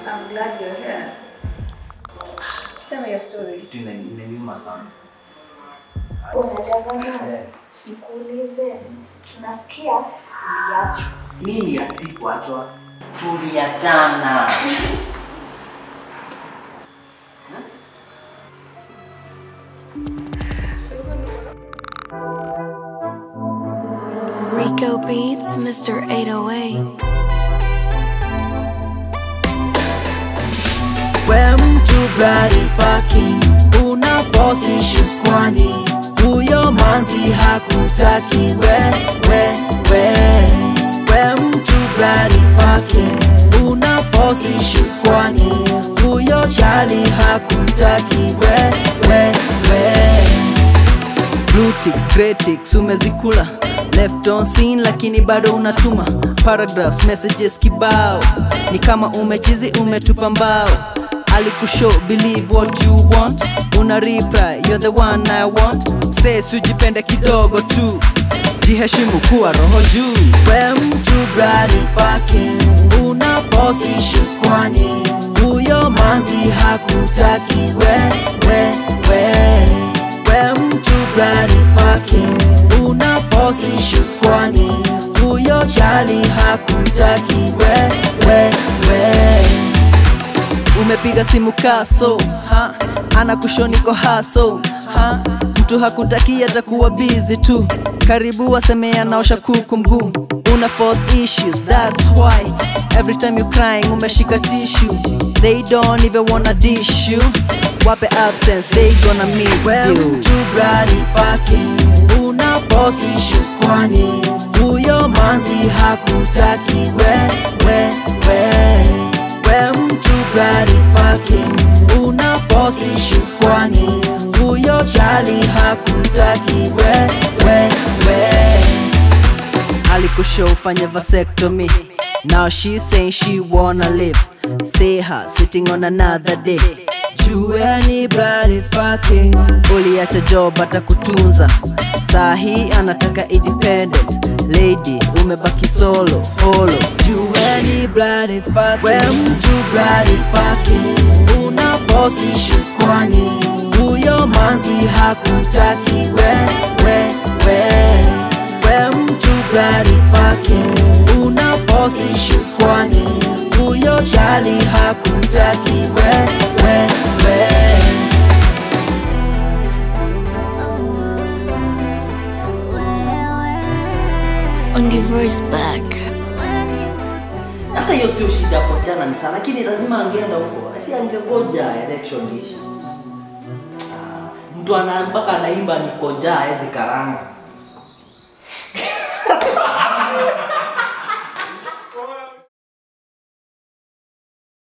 I'm glad you're here. Tell me your story. Kitu ina- inaniuma sana. Unajanganya Eh, nikuulize, nasikia uliachwa. Mimi sikuachwa, tuliachana. Rico Beats, Mr. 808. We mtu bloody fucking una force issues kwani huyo manzi hakutaki we we we we mtu bloody fucking una force issues kwani huyo chali hakutaki we we we Blue ticks, grey ticks, umezikula left on scene lakini bado unatuma paragraphs messages kibao ni kama umechizi umetupa mbao alikushow believe what you want una reply you're the one i want says ujipende kidogo tu jiheshimu kuwa roho juu we mtu bloody fucking una force issues kwani huyo manzi hakutaki we we we we mtu bloody fucking una force issues kwani huyo chali hakutaki we we we umepiga simu kaso ha? ana kushoniko haso ha? mtu hakutaki atakuwa busy tu karibu waseme anaosha kuku mguu una force issues that's why every time you crying umeshika tissue they don't even wanna dish you wape absence they gonna miss Well, you mtu bloody fucking una force issues kwani huyo manzi hakutaki we we we we mtu bloody fucking una force issues kwani huyo chali hakutaki we we we alikushow ufanye vasectomy now she saying she wanna live see her sitting on another day jueni bloody fucking uliacha job atakutunza saa hii anataka independent lady umebaki solo holo jueni bloody fucking we mtu bloody fucking una force issues kwani huyo manzi hakutaki we we we we mtu bloody fucking una force issues kwani huyo chali hakutaki we we we On the voice back. Hata hiyo sio shida kuachana ni sana, lakini lazima angeenda huko, si angegoja election isha. Ah, Mtu ana mpaka anaimba niko njaa hawezi karanga.